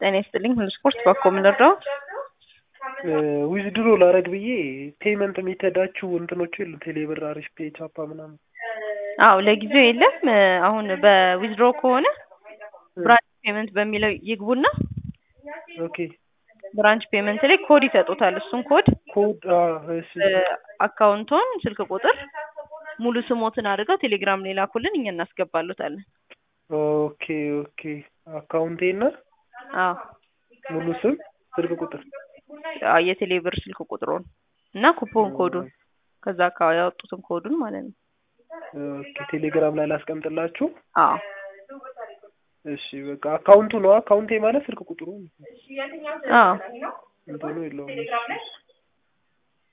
ጤና ይስጥልኝ ሁሉ ስፖርት ባኮ ምንረዳው ዊዝድሮ ላረግ ብዬ ፔመንት ሜተዳችሁ እንትኖቹ የሉ ቴሌብር፣ አሪፍ ፔ፣ ቻፓ ምናምን። አዎ ለጊዜው የለም። አሁን በዊዝድሮ ከሆነ ብራንች ፔመንት በሚለው ይግቡና ኦኬ ብራንች ፔመንት ላይ ኮድ ይሰጡታል። እሱን ኮድ ኮድ እሺ አካውንቶን፣ ስልክ ቁጥር፣ ሙሉ ስሞትን አድርገው ቴሌግራም ላይ ላኩልን፣ እኛ እናስገባሉታለን። ኦኬ ኦኬ አካውንቴና አዎ ሙሉ ስም ስልክ ቁጥር አዎ የቴሌ ብር ስልክ ቁጥሩን እና ኩፖን ኮዱን ከዛ አካባቢ ያወጡትን ኮዱን ማለት ነው። ኦኬ ቴሌግራም ላይ ላስቀምጥላችሁ። አዎ እሺ በቃ አካውንቱ ነው። አካውንቴ ማለት ስልክ ቁጥሩ አዎ እንትኑ የለውም። እሺ፣ እሺ።